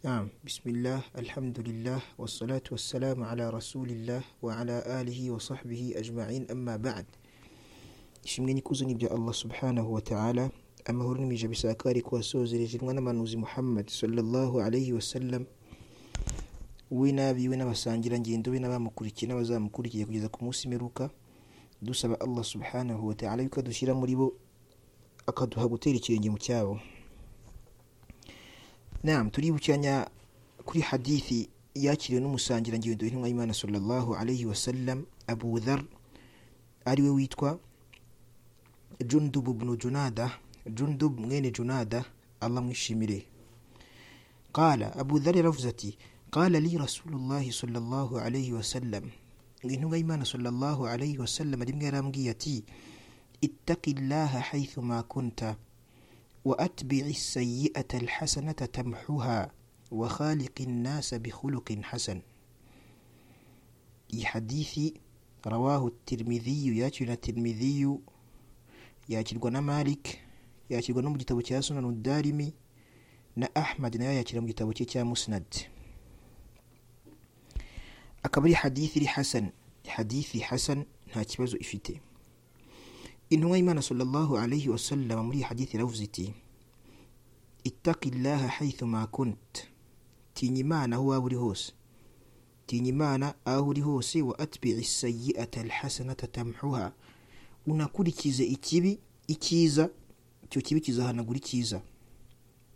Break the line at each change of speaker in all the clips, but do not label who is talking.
Naam. Bismillah, elhamdülillah, ve salatu ve selamu ala Resulillah ve ala alihi ve sahbihi ecma'in emma ba'd. Ishimwe n'ikuzo ni bya Allah subhanahu wa ta'ala, amahoro n'imigisha bisakari kubasozerejerwa n'amanuzi Muhammad sallallahu alayhi wa sallam, we n'abiwe n'abasangirangendo be n'abamukurikiye n'abazamukurikiye kugeza ku munsi imperuka, dusaba Allah subhanahu wa ta'ala yuko adushyira muri bo akaduha gutera ikirenge mu cyabo. Naam, turibukiranya kuri hadithi yakiriwe n'umusangirangendo w'intumwa y'Imana sallallahu alayhi wa sallam Abu Dhar ariwe witwa Jundub ibn Junada, Jundub mwene Junada, Allah mwishimire. Qala Abu Dhar yaravuze ati qala li Rasulullah sallallahu alayhi wa sallam intumwa y'Imana sallallahu alayhi wa sallam rimwe yarambwiye ati ittaqillaha haythu ma kunta وأتبع السيئة الحسنة تمحها وخالق الناس بخلق حسن حديث رواه الترمذي ياتينا الترمذي ياتينا مالك ياتينا مجتبو سنن الدارمي na ahmad nayo yakira mu gitabo cye cya musnad akaba ari hadithi iri hasan hadithi hasan nta kibazo ifite intumwa y'imana sallallahu alayhi wa sallam muri iyi hadithi iravuze iti ittaqillaha haythu ma kunt tinya imana aho waba uri hose tinya imana aho uri hose wa atbi'i sayyi'ata alhasanata tamhuha unakurikize ikibi icyiza icyo kibi kizahanagura icyiza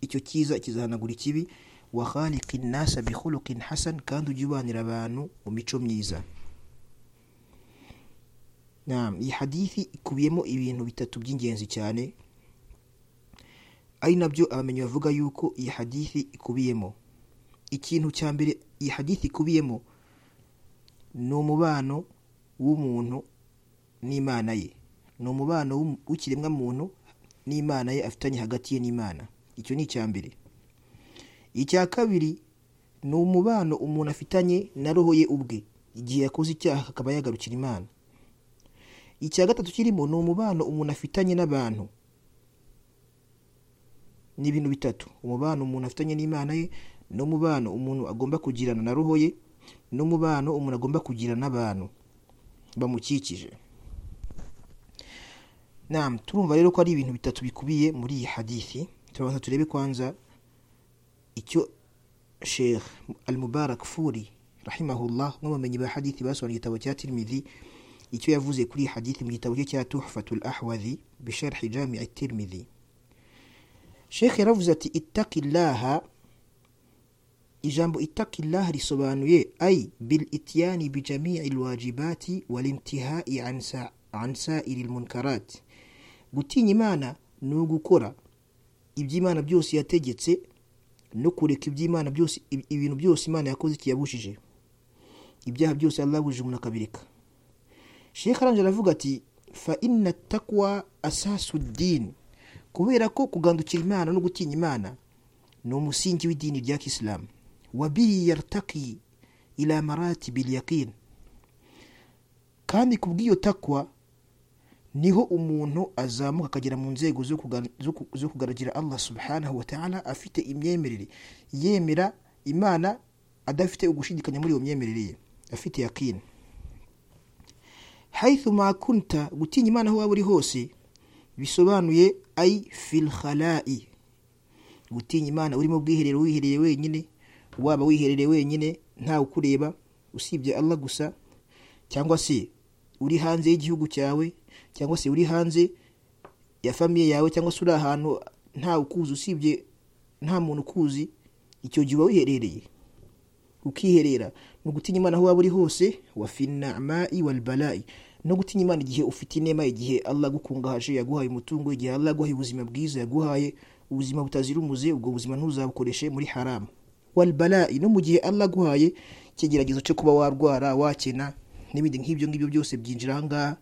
icyo cyiza kizahanagura ikibi wa khaliqi nnasa bikhuluqin hasan kandi ujye ubanira abantu mu mico myiza Naam, iyi hadithi ikubiyemo ibintu bitatu by'ingenzi cyane ari nabyo abamenyi bavuga yuko iyi hadithi ikubiyemo ikintu cya mbere iyi hadithi ikubiyemo ni umubano w'umuntu n'imana ye ni umubano w'ikiremwa muntu n'imana ye afitanye hagati ye n'imana icyo ni icya mbere icya kabiri ni umubano umuntu afitanye na roho ye ubwe igihe yakoze icyaha akaba yagarukira imana icya gatatu kirimo ni umubano umuntu afitanye n'abantu ni ibintu bitatu umubano umuntu afitanye n'imana ye n'umubano umuntu agomba kugirana na roho ye n'umubano umuntu agomba kugirana n'abantu bamukikije turumva rero ko ari ibintu bitatu bikubiye muri iyi hadithi turabanza turebe kwanza icyo sheikh al mubarak furi rahimahullah umwe mu bamenyi ba hadithi basobanura igitabo cya tirimidi icyo yavuze kuri iyi hadithi mu gitabo cye cya tuhfatul ahwadhi bisharhi jami'i tirmidhi sheikh yaravuze ati ittaqillaha ijambo ittaqillaha risobanuye ay bil ityani bi jami'i alwajibati wal intihai an sa an sa'iri almunkarat gutinya imana ni ugukora iby'imana byose yategetse no kureka iby'imana byose ibintu byose imana yakoze kiyabujije ibyaha byose Allah yabujije umuntu akabireka sheikh arangije aravuga ati fa inna takwa asasu dini kubera ko kugandukira imana no gutinya imana ni umusingi w'idini rya kisilamu wabiri yartaki ila marati bil yaqin kandi kubw'iyo takwa niho umuntu azamuka akagera mu nzego zo kugaragara Allah subhanahu wa ta'ala afite imyemerere yemera imana adafite ugushidikanya muri iyo myemerere ye afite yaqini haythu ma kunta gutinya imana aho waba uri hose bisobanuye ay fil khala'i gutinya imana uri mu bwiherero wihereye wenyine waba wiherereye wenyine ntawe ukureba usibye Allah gusa cyangwa se uri hanze y'igihugu cyawe cyangwa se uri hanze ya famiye yawe cyangwa se uri ahantu ntawe ukuzi usibye nta muntu ukuzi icyo gihe uba wiherereye ukiherera ni ugutinya imana aho waba uri hose wa finama'i wal bala'i no gutinya imana igihe ufite inema igihe Allah agukungahaje yaguhaye umutungo igihe Allah aguhaye ubuzima bwiza yaguhaye ubuzima butazira umuze ubwo buzima ntuzabukoreshe muri haramu wal bala'i no mu gihe Allah aguhaye ikigeragezo cyo kuba warwara wakena n'ibindi nk'ibyo ngibyo byose byinjira ahangaha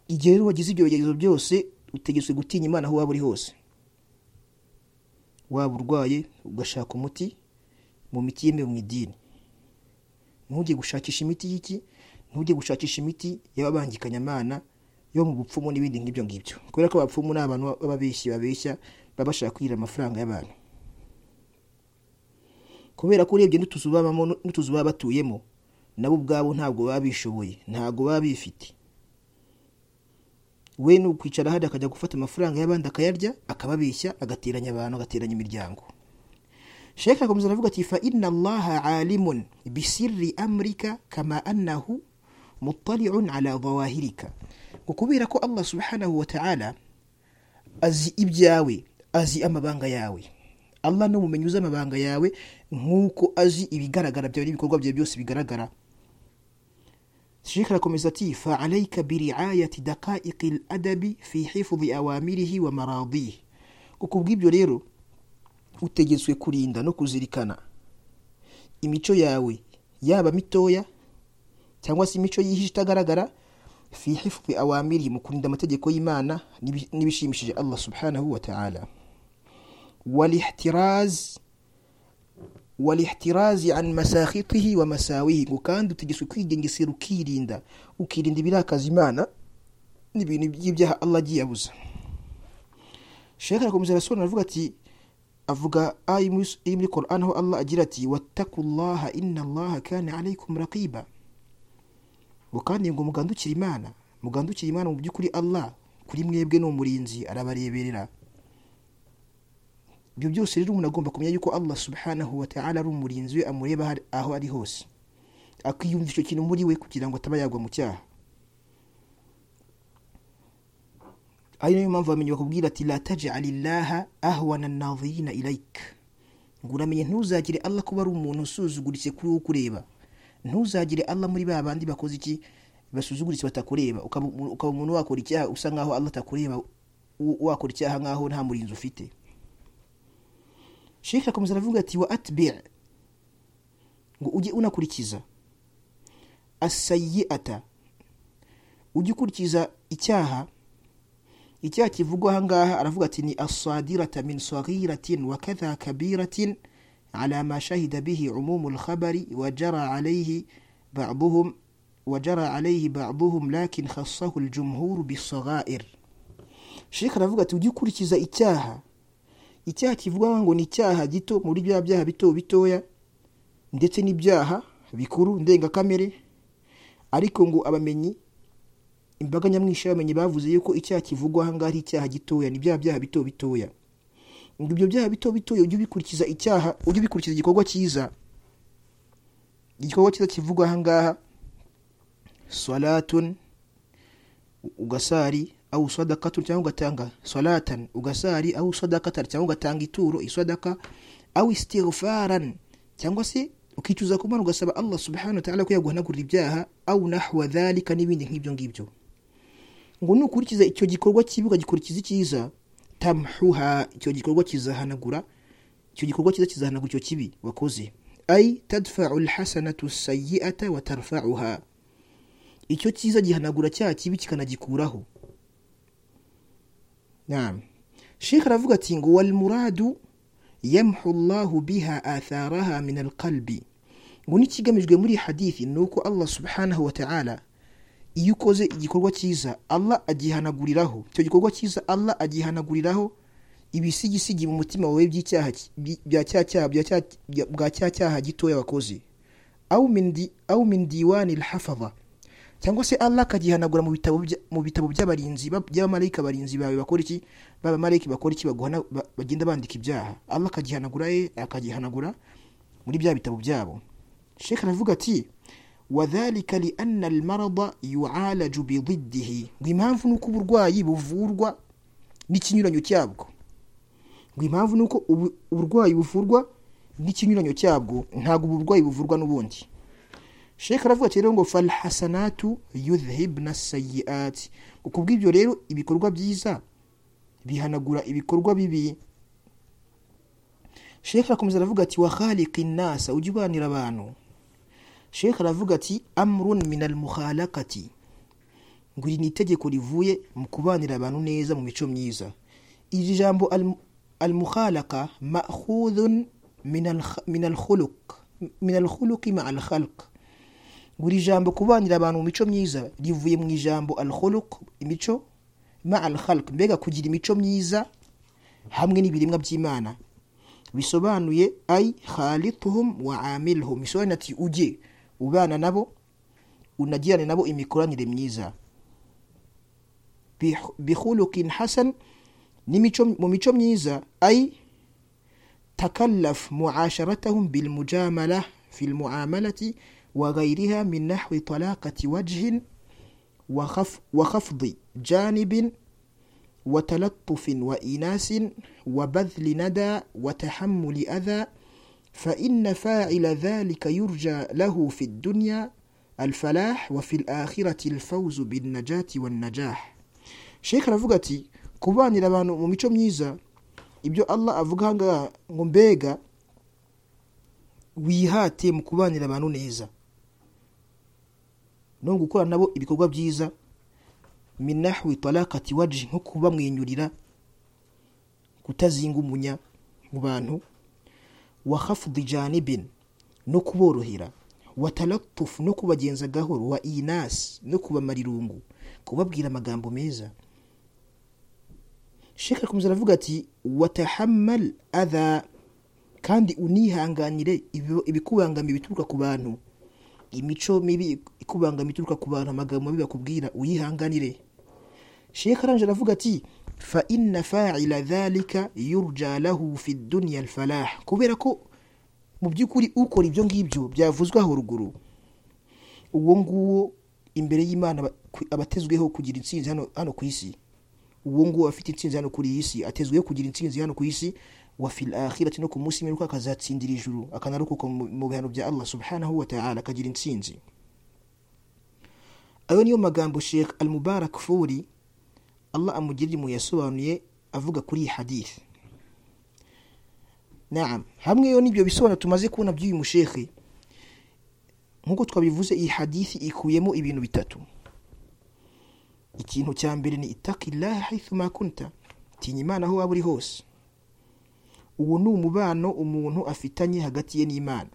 igihe rero wagize ibyo bigeragezo byose utegetswe gutinya imana aho waba uri hose waba urwaye ugashaka umuti mu miti yemewe mu idini ntujye gushakisha imiti y'iki ntujye gushakisha imiti y'ababangikanyamana yo mu bupfumu n'ibindi nk'ibyo ngibyo kubera ko abapfumu ni abantu b'ababeshyi babeshya baba bashaka kwira amafaranga y'abantu kubera ko urebye n'utuzu babamo n'utuzu baba batuyemo nabo ubwabo ntabwo baba bishoboye ntabwo baba bifite we ni ukwicara hariya akajya gufata amafaranga y'abandi akayarya akababeshya agateranya abantu agateranya imiryango sheke akomeza aravuga ati fa inna allaha alimun bisirri amrika kama annahu mutaliun ala dhawahirika ngo kubera ko allah subhanahu wa ta'ala azi ibyawe azi amabanga yawe allah ni umumenyi uzi amabanga yawe nk'uko azi ibigaragara byawe n'ibikorwa byawe byose bigaragara sheke arakomeza ati fa alayka biriayati daqaiqi ladabi fi hifudhi awamirihi wa maradihi ngo kubw'ibyo rero utegetswe kurinda no kuzirikana imico yawe yaba mitoya cyangwa se imico yihishe itagaragara fi hifdhi awamiri mu kurinda amategeko y'imana n'ibishimishije allah subhanahu wa ta'ala walihtiraz walihtirazi an masakhitihi wa masawihi ngo kandi utegetswe kwigengesera ukirinda ukirinda ibirakaza imana n'ibintu by'ibyaha allah agiye abuza shekara arakomeza arasobanura aravuga ati avuga aya iri muri koran aho allah agira ati watakullaha inna allaha kana alaykum raqiba ngo kandi ngo mugandukire imana mugandukire imana mu by'ukuri allah kuri mwebwe ni umurinzi arabareberera ibyo byose rero umuntu agomba kumenya yuko allah subhanahu wa ta'ala ari umurinzi we amureba aho ari hose akiyumva icyo kintu muri we kugira ngo ataba yagwa mu cyaha ari nayo mpamvu bamenye bakubwira ati la taj'al illaha ahwana an-nadhirina ilayk ngo uramenye ntuzagire Allah kuba ari umuntu usuzuguritse kuri wowe kureba ntuzagire Allah muri ba bandi bakoze iki basuzuguritse batakureba ukaba umuntu wakora icyaha usa nkaho Allah atakureba wakora icyaha nkaho nta murinzi ufite Sheikh akomeza aravuga ati wa atbi' ngo ujye unakurikiza as-sayyi'ata ujye ukurikiza icyaha icyaha kivugwa aha ngaha aravuga ati ni asadirata min saghiratin wa kadha kabiratin ala ma shahida bihi umumu lkhabari wajara alayhi baduhum wajara alayhi baduhum lakin khassahu ljumhuru bisaghair shekh aravuga ati ujye ukurikiza icyaha icyaha kivugwa ngo ni icyaha gito muri bya byaha bito bitoya ndetse n'ibyaha bikuru ndengakamere ariko ngo abamenyi imbaga nyamwinshi y'abamenyi bavuze yuko icyaha kivugwa aha ngaha ari icyaha gitoya ni bya byaha bito bitoya ngo ibyo byaha bito bitoya ujye ubikurikiza icyaha ujye ubikurikiza igikorwa cyiza igikorwa cyiza kivugwa aha ngaha salatun ugasari aho sadakatun cyangwa ugatanga salatan ugasari aho sadakatan cyangwa ugatanga ituro isadaka aho istighfaran cyangwa se ukicuza ku mana ugasaba allah subhanahu wa ta'ala ko yaguhanagurira ibyaha awu nahwa dhalika n'ibindi nk'ibyo ngibyo ngo nukurikiza icyo gikorwa kibi ukagikurikiza icyiza tamhuha icyo gikorwa kizahanagura icyo gikorwa cyiza kizahanagura icyo kibi wakoze ay tadfa'u alhasanatu sayyi'ata wa tarfa'uha icyo cyiza gihanagura cya kibi kikanagikuraho naam sheikh aravuga ati ngo wal muradu yamhu allahu biha atharaha min alqalbi ngo n'ikigamijwe muri hadithi ni uko allah subhanahu wa ta'ala iyo ukoze igikorwa cyiza allah agihanaguriraho icyo gikorwa cyiza allah agihanaguriraho ibisigisigi mu mutima wawe bwa cya cyaha gitoya wakoze awu min diwani lhafadha cyangwa se allah akagihanagura mu bitabo by'abarinzi by'abamarayika barinzi bawe bakora iki b'abamarayika bakora iki bagenda bandika ibyaha allah akagihanagura ye akagihanagura muri bya bitabo byabo sheka aravuga ati wadhalika lianna almarada yualaju bididdihi ngo impamvu ni uko uburwayi buvurwa n'ikinyuranyo cyabwo ngo impamvu ni uko uburwayi buvurwa n'ikinyuranyo cyabwo ntabwo uburwayi buvurwa n'ubundi sheka aravuga ati rero ngo falhasanatu yudhibna sayiati ngo kubw'ibyo rero ibikorwa byiza bihanagura ibikorwa bibi sheka arakomeza aravuga ati wakhaliki nasa ujye ubanira abantu sheka aravuga ati amrun min almukhalakati ngo iri ni itegeko rivuye mu kubanira abantu neza mu mico myiza iri jambo almukhalaka ma'khudhun min alkhuluq min alkhuluqi ma'a alkhalq buri jambo kubanira abantu mu mico myiza rivuye mu ijambo alkhuluq imico ma alkhalq mbega kugira imico myiza hamwe n'ibiremwa by'imana bisobanuye ayi khalituhum wa amiluhum bisobanuye ati ujye ubana nabo unagirane nabo imikoranire myiza Bih- bihulukin hasan n'imico mu mico myiza ayi takallaf muasharatahum bilmujamala fi lmuamalati wa ghairiha min nahwi talaqati wajhin wa khaf- wa khafdi janibin وتلطف وإناس وبذل ندى وتحمل أذى فإن فاعل ذلك يرجى له في الدنيا الفلاح وفي الآخرة الفوز بالنجاة والنجاح Sheikh aravuga ati kubanira abantu mu mico myiza ibyo Allah avuga aha ngaha ngo mbega wihate mu kubanira abantu neza no gukora nabo ibikorwa byiza minahwi talakati waji nko kubamwenyurira kutazinga umunya mu bantu wa khafdi janibin no kuborohera wa talatufu no kubagenza gahoro wa inas no kubamara irungu kubabwira amagambo meza sheka akomeza aravuga ati watahammal adha kandi unihanganire ibi- ibikubangamiye bituruka ku bantu imico mibi ikubangamiye ituruka ku bantu amagambo mabi bakubwira uyihanganire sheka arangije aravuga ati fa inna fa'ila dhalika yurja lahu fi dunya alfalah kubera ko mu by'ukuri ukora ibyo ngibyo byavuzwe aho ruguru uwo nguwo imbere y'imana aba- ku- abatezweho kugira intsinzi hano hano ku isi uwo nguwo afite intsinzi hano kuri iyi si atezweho kugira intsinzi hano ku isi wa fil akhirati no ku munsi w'imperuka akazatsindira ijuru akanarokoka mu mu bihano bya allah subhanahu wa ta'ala akagira intsinzi ayo niyo magambo sheikh al mubarak furi allah amugirira impuhwe yasobanuye avuga kuri iyi hadith naam hamwe yo n'ibyo bisobanuro tumaze kubona by'uyu mushekhe nk'uko twabivuze iyi hadithi ikuyemo ibintu bitatu ikintu cya mbere ni itakillaha haithu ma kunta tinya imana aho waba uri hose uwo ni umubano umuntu afitanye hagati ye n'imana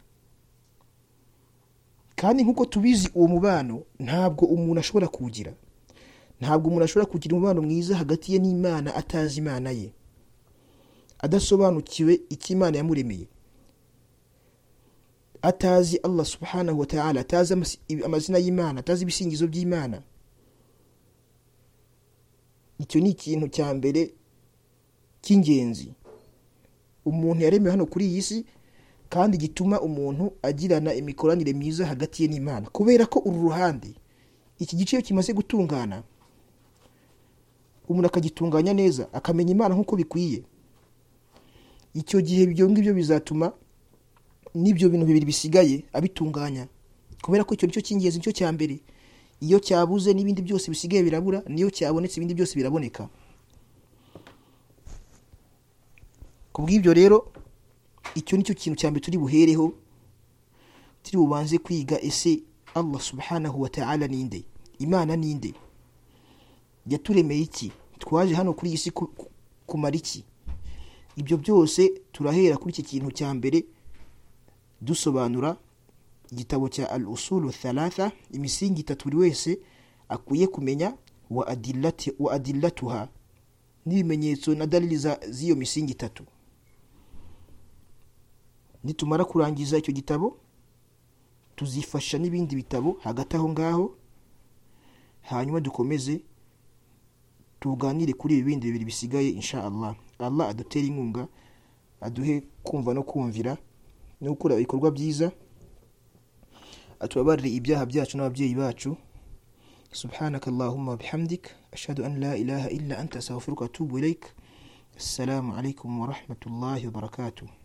kandi nk'uko tubizi uwo mubano ntabwo umuntu ashobora kuwugira ntabwo umuntu ashobora kugira umubano mwiza hagati ye n'imana atazi imana ye adasobanukiwe icyo imana yamuremeye atazi allah subhanahu wa ta'ala atazi amasi- amazina y'imana atazi ibisingizo by'imana icyo ni ikintu cya mbere cy'ingenzi umuntu yaremewe hano kuri iyi si kandi gituma umuntu agirana imikoranire myiza hagati ye n'imana kubera ko uru ruhande iki gice iyo kimaze gutungana umuntu akagitunganya neza akamenya imana nk'uko bikwiye icyo gihe ibyo ngibyo bizatuma n'ibyo bintu bibiri bisigaye abitunganya kubera ko icyo nicyo cy'ingenzi nicyo cya mbere iyo cyabuze n'ibindi byose bisigaye birabura niyo cyabonetse ibindi byose biraboneka ku bw'ibyo rero icyo nicyo kintu cya mbere turi buhereho turi bubanze kwiga ese allah subhanahu wa ta'ala ninde imana ninde yaturemeye iki twaje hano kuri iyi si ku- ku- kumara iki ibyo byose turahera kuri iki kintu cya mbere dusobanura igitabo cya al usulu thalatha imisingi itatu buri wese akwiye kumenya wa adillati wa adillatuha n'ibimenyetso na dalili za- z'iyo misingi itatu nitumara kurangiza icyo gitabo tuzifasha n'ibindi bitabo hagati aho ngaho hanyuma dukomeze tuganire kuri ibi bindi bibiri bisigaye insha allah allah adutere inkunga aduhe kumva no kumvira no gukora ibikorwa byiza atubabarire ibyaha byacu n'ababyeyi bacu subhanaka allahumma bihamdik ashhadu an la ilaha illa anta astaghfiruka wa atubu ilaik assalamu alaikum wa rahmatullahi wa barakatuh